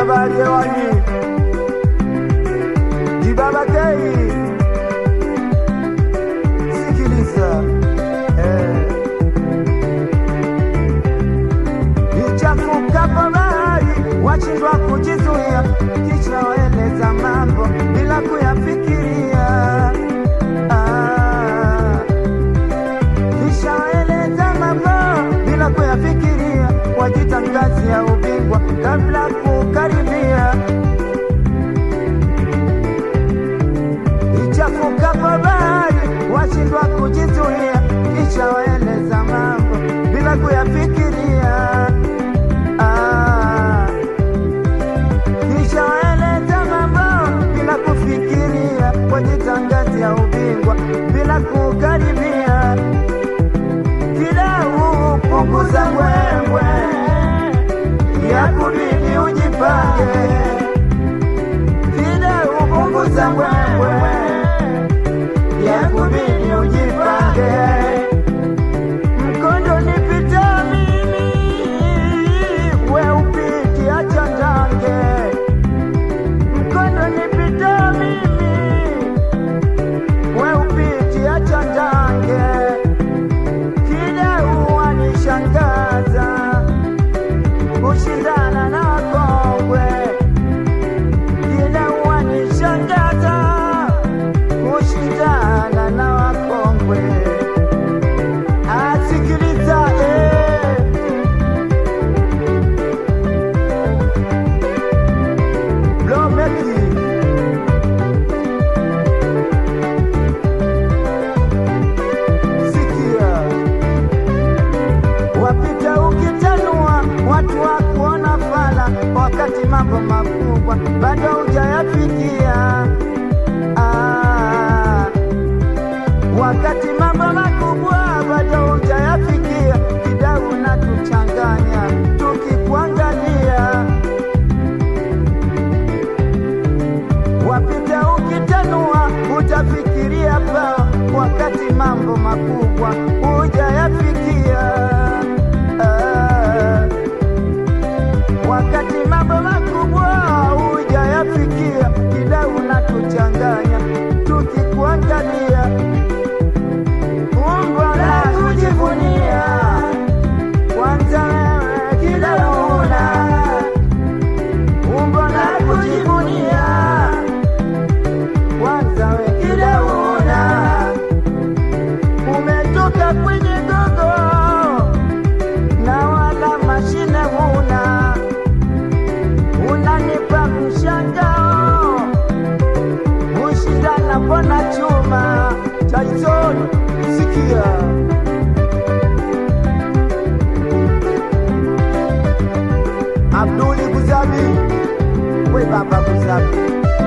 Jabali hewani, Jibaba Kei, sikiliza eh. Ichafukapo bahari washindwa kujizuia, kisha waeleza mambo bila kuyafikiria. Ah, kisha waeleza mambo bila kuyafikiria, wajita ngazi ya ubingwa kabla kukaribia. Ichafukapo bahari washindwa kujizuia, kisha waeleza mambo bila kuyafikiria. Ah, kisha waeleza mambo bila kufikiria, wajitangazia ubingwa bila kukaribia. Kidau punguza mbwembwe, ya kubidi ujipange. Kidau punguza mbwembwe, ya kubidi ujipange. Mkondo nipita mimi, we upiti acha ndange. Mkondo nipita mimi, we upiti acha ndange. Kila uwanishangaza kushindana na kongwe, kila uwanishangaza kushindana na wakongwe. Asikiliza eh. Blomeki sikia, wapita ukitanua watu wa kuona fala, wakati mambo makubwa bado hujayafikia. Ah, wakati mambo makubwa bado hujayafikia, kidau na tuchanganya tukikuangalia wapita ukitanua utafikiria pa wakati mambo makubwa hujayafikia. Ah, wakati mambo makubwa hujayafikia, kila unatuchanganya tukikuangalia, umbo la kujivunia kwanza wewe kila una umbo la kujivunia kwanza we kila una umetoka kwenye gogo na wala mashine huna, unanipa mshangao ushindana pona chuma Tyson, sikia Abduli Kuzabi, we baba Kuzabi.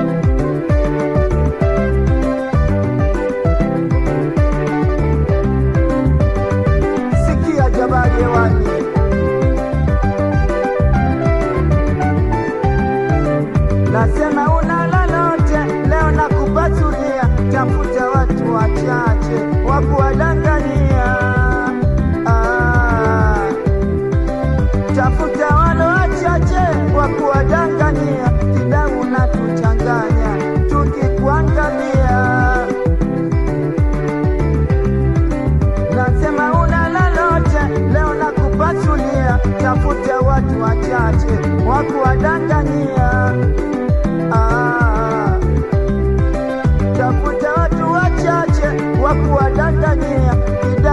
Sikia Jabali hewani, nasema una lolote leo nakupasulia, tafuta watu wachache wa kuwadangania. Ah, tafuta wale wachache wa kuwadangania, kidau na tuchanganya tukikuangalia. Nasema una lolote leo nakupasulia, tafuta watu wachache wa kuwadangania. Ah, tafuta watu wachache wa kuwadangania, kidau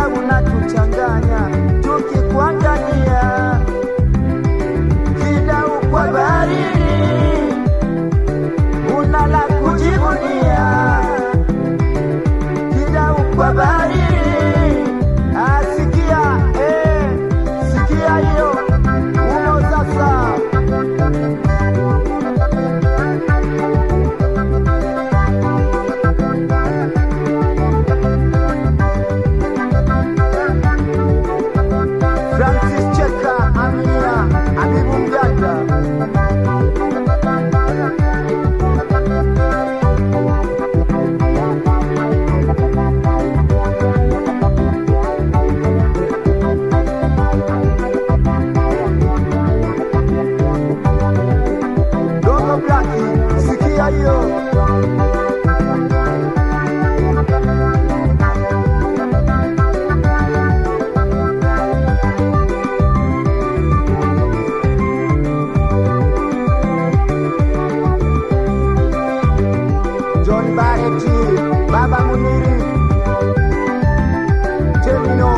Baba Muniri Temino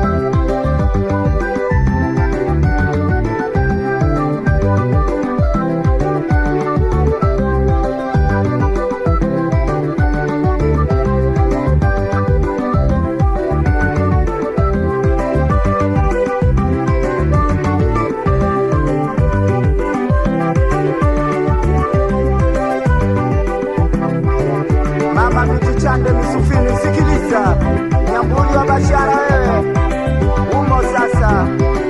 Mama Michichande Misufini, sikiliza Nyambuli wa Bashara, wewe umo sasa.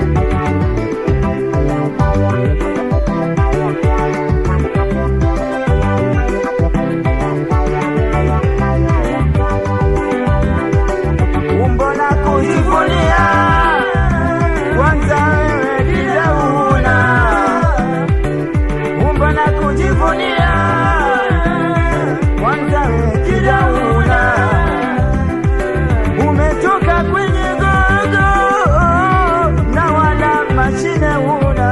Umbo la kujivunia, kwanza wewe kila una umbo la kujivunia kwanza kijauna umetoka kwenye gogo na wala mashine una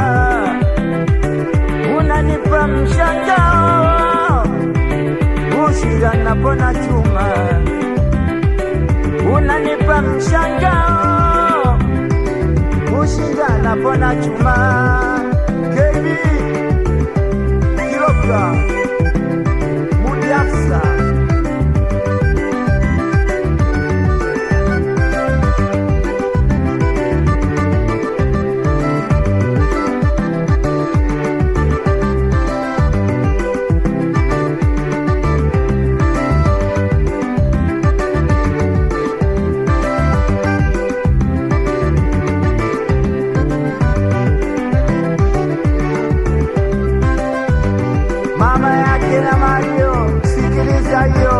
unanipa mshangao ushinda napona chuma unanipa mshangao ushinda napona chuma kebi kilogram Mudiafsa mama yake na Mario, sikiliza hiyo